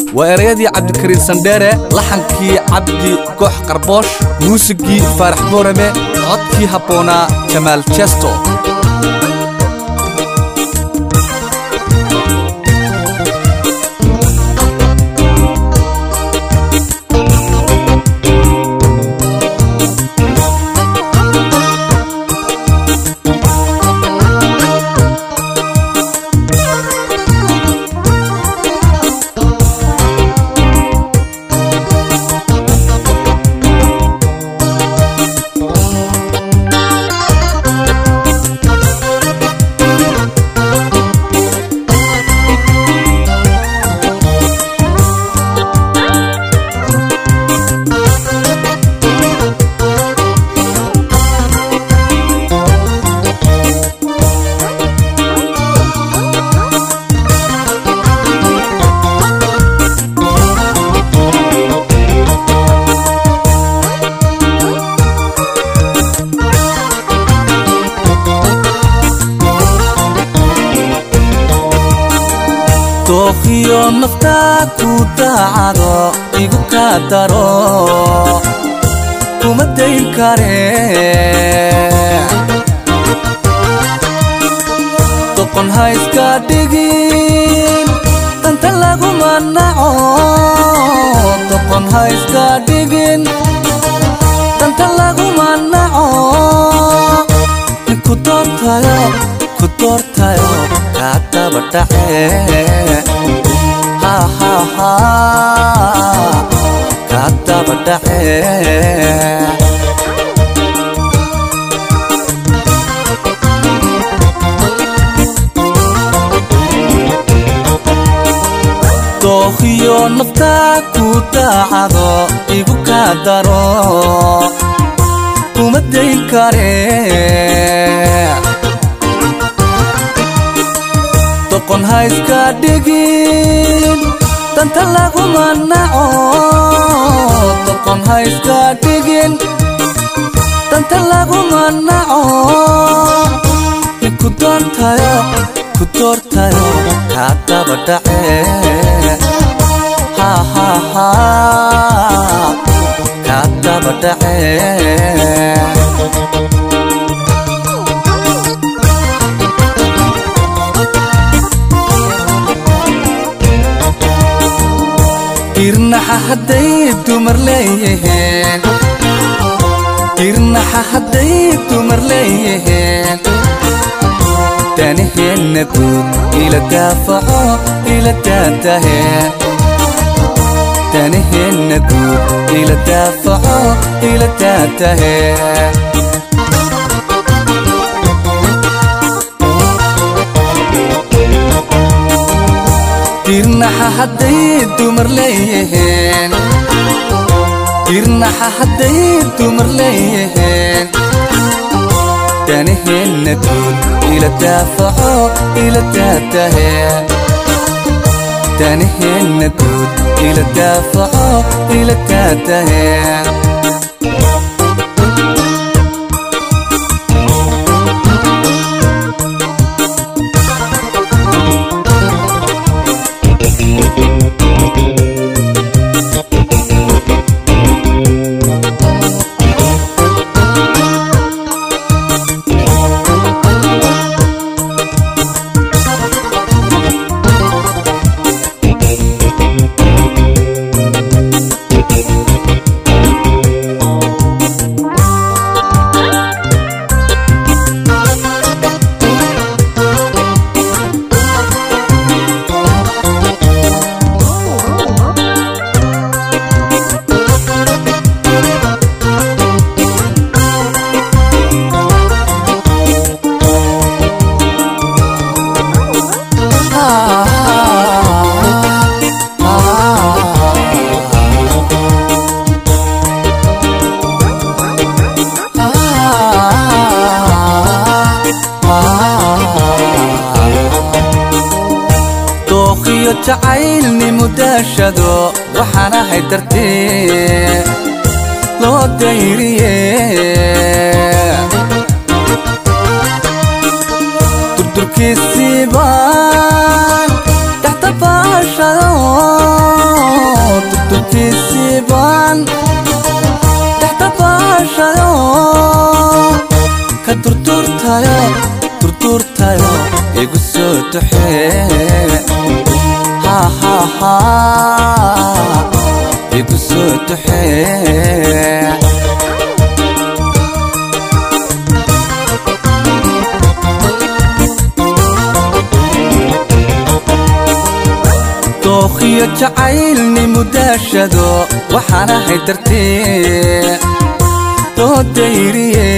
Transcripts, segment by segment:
waa erayadii cabdikariin sandheere laxankii cabdi goox qarboosh muusigii faarax boorame codkii habboonaa jamaal jesto dookhiyo naftaa ku daacado igu kaa daro kuma dayn kare doqon ha iska dhigin danta laguma naco doqon ha iska dhigin danta laguma naco ku doortayo ku doortayo kaa daba dhace hahaha kaa daba dhace dookhiyo naftaa ku daacado igu kaa daro kuma dayn kare doqon ha iska dhigin danta laguma naco doqon ha iska dhigin danta laguma naco ku doortayo ku doortayo kaa daba dhace hahaha kaa daba dhace irnaxa hadday dumar leeyihiin irnaxa hadday dumar leeyihiin danaheenna guud ila daafaco ila daatahe danaheenna guud ila daafaco ila daatahe irnaxa hadday dumar leeyihiin irnaxa hadday dumar leeyihiin danaheenna guud ila daafaco ila daatahe danaheenna guud ila daafaco ila daatahe dookhiyo jacaylnimu daashado waxaan ahay dartee loo dayriye durdurkiisii baan dhaxta baashado turturtayo turturtayo igu soo duxee hahaha igu soo duxee dookhiyo jacaylnimu daashado waxaan ahay dartee doodayriye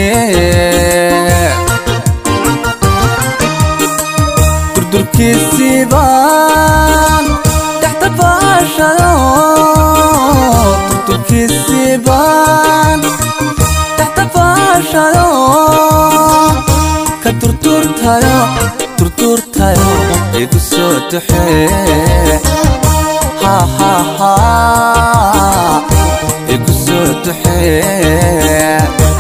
durdurkiisiibaan dhexda baashado durdurkiisiibaan dhexda baashado ka durduurtayo durduurtayo igu soo duxee hahaha igu soo duxee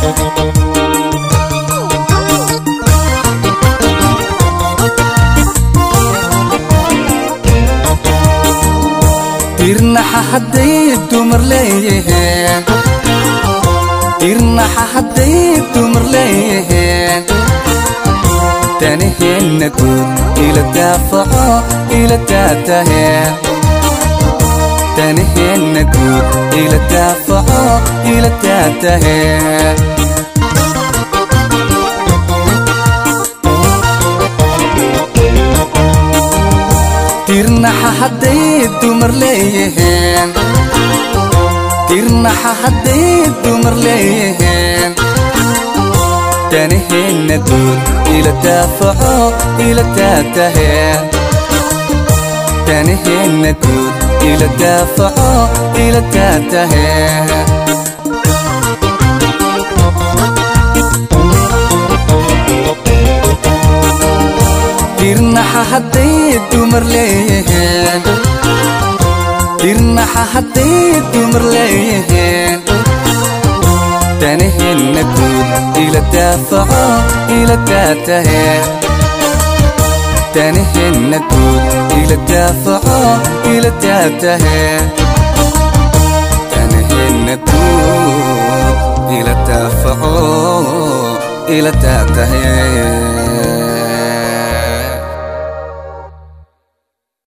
dirnaxa hadday dumar leeyaheen dirnaxa hadday dumar leeyaheen danaheenna guud ila daafaco ila daataheen danaheenna guud ila daafaco ila daataheen dirnaxa hadday dumar leeyaheen dirnaxa hadday dumar leeyaheen danaheenna guud ila daafaco ila daataheen danaheenna guud ila daafaco ila daataheen dirnaxa hadday dumar leeyaheen dirnaxa hadday dumar leeyaheen danaheenna guud ila daafaco ila daataheen danaheenna guud ila daafaco ila daataheen danaheenna guud ila daafaco ila daataheen